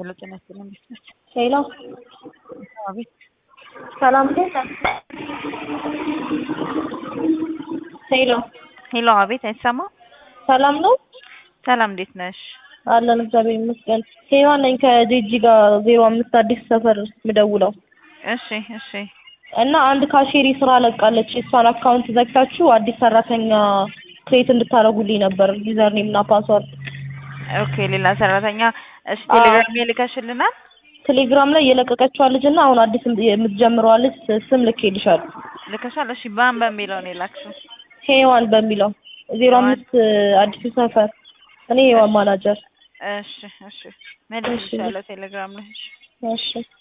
ሄሎ ጤና ይስጥልኝ እንዴት ነሽ? ሄሎ አቤት ሰላም እንዴት ነህ? ሄሎ ሄሎ አቤት አይሰማም? ሰላም ነው ሰላም እንዴት ነሽ? አለን እግዚአብሔር ይመስገን። ሄዋን ነኝ ከጄጂ ጋር ዜሮ አምስት አዲስ ሰፈር ምደውለው እሺ እሺ እና አንድ ካሼሪ ስራ ለቃለች። የእሷን አካውንት ዘግታችሁ አዲስ ሰራተኛ ክሬት እንድታደርጉልኝ ነበር ዩዘር ኔም እና ፓስወርድ። ኦኬ ሌላ ሰራተኛ እሺ ቴሌግራም ይልከሽልናል? ቴሌግራም ላይ የለቀቀችዋ ልጅ እና አሁን አዲስ የምትጀምረዋ ልጅ ስም ልኬልሻለሁ። ልከሻል? እሺ ባን በሚለው ነው የላክሽው? ሄዋን በሚለው ዜሮ አምስት አዲሱ ሰፈር እኔ ሄዋን ማናጀር። እሺ እሺ መልሼሻለሁ ቴሌግራም ላይ እሺ እሺ